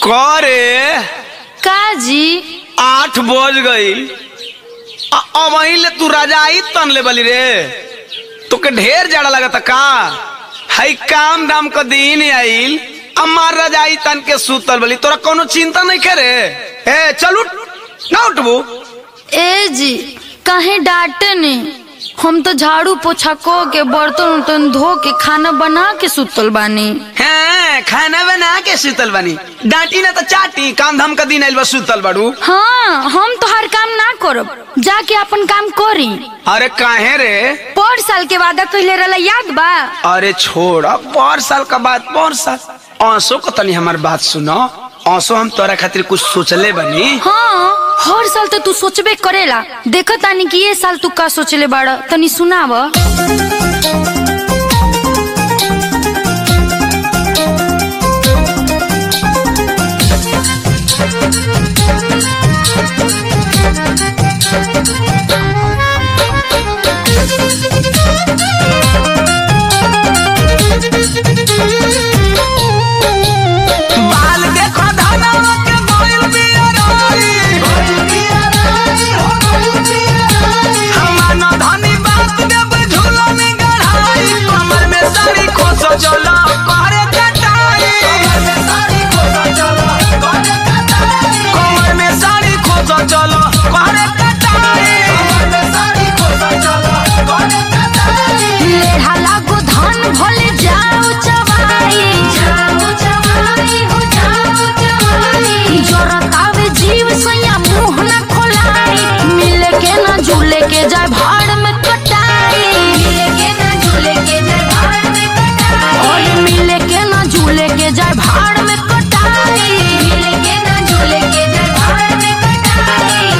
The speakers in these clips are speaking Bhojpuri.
करे का जी आठ बज गई अबही ले तू रजाई तन ले बली रे तोके ढेर जाड़ा लगता का हई काम दाम क दिन आइल अमार रजाई तन के सुतल बली तोरा कोनो चिंता नहीं करे ए चल उठ ना उठबू ए जी कहे डांटे ने हम तो झाड़ू पोछा को के बर्तन उर्तन धो के खाना बना के सुतल बानी हैं खाना बना के सुतल बनी डांटी ना तो चाटी काम धाम का दिन आइल बा सुतल बाड़ू हाँ हम तो हर काम ना करब जाके अपन काम करी अरे काहे रे पर साल के वादा कहले रहला याद बा अरे छोड़ अब पर साल का बात पर साल आंसू को तनी हमार बात सुनो आंसू हम तोरा खातिर कुछ सोचले बनी हाँ हर साल तो तू सोचबे करेला देखो तानी कि ये साल तू का सोचले बाड़ा तनी सुनाव बाल देखो धनवा के गोइल बियराई हमार धनी बात देब झूला में गढ़ाई कमर में साड़ी खोस चलो करे कटाई कमर में साड़ी खोस चलो करे कटाई लेढ़ा लागो धन भले जाओ चवाई जाओ चवाई हो जाओ चवाई जोरतावे जीव सैया मुंह न खोलाई मिले के ना झूले के जाए भाड़ में कटाई मिले के ना झूले के जाए भाड़ में कटाई और मिले के ना झूले के जाए भाड़ में कटाई मिले के ना झूले के जाए भाड़ में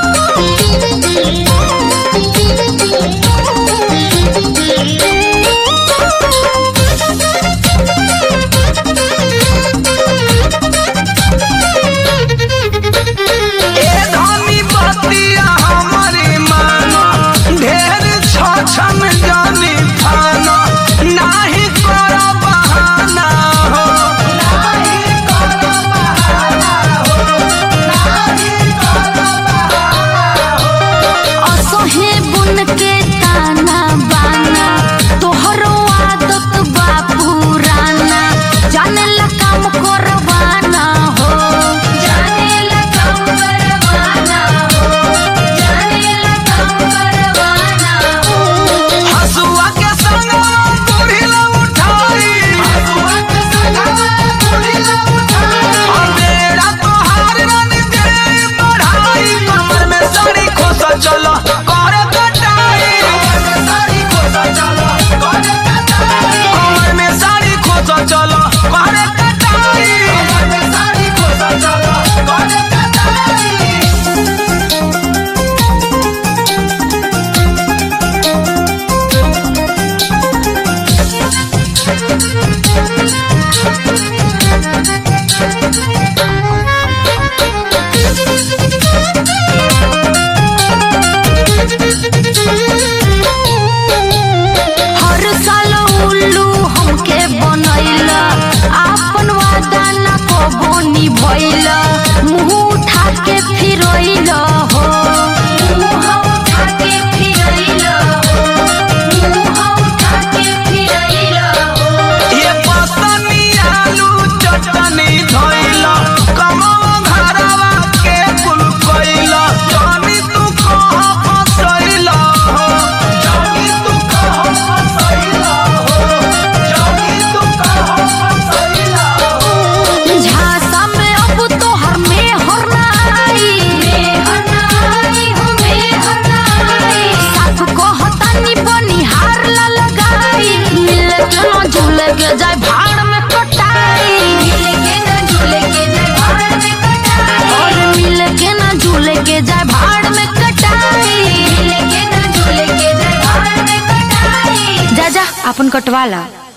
ए धनी बतिया हमरे मानो ढेर छछन जानी फानो नाही कर बहाना हो नाही कर बहाना हो नाही कर बहाना हो असहे बुन के ताना बाना तोहरो आदत बा पुराना जाने ला काम करवाना हो जाने ला काम करवाना हो जाने ला काम करवाना हो हसुआ के संग बूढ़ी ला उठाई हसुआ के संग बूढ़ी ला उठाई मेरा तोहार रन दे बढ़ाई कमर में साड़ी खोस चलो कर कटाई कमर में साड़ी खोस चलो कर कटाई कमर में साड़ी खोस चलो कर कटाई कमर में साड़ी खोस चलो कर कटाई हर साल उल्लू हमके बनैला आपन वादा न कबो निभैला मुंह उठा के फिरैला हो मुंह उठा के फिरैला हो मुंह उठा के फिरैला हो ये पतनी आलू चटनी धोइला कमवा घरवा के कुल कइला जानी तू कहाँ फसैला हो जानी तू कहाँ फसैला हो जानी तू कहाँ फसैला हो झांसा में अब तो हर में हर नाई में हर नाई हो में हर नाई साथ को हतानी बनिहार ला लगाई मिल के ना झूले के जाए भाड़ में कटाई मिल के ना झूले के जाए भाड़ में कटाई और मिल के ना झूले के जाए भाड़ में कटाई मिल के ना झूले के जाए भाड़ में कटाई जा जा अपन कटवाला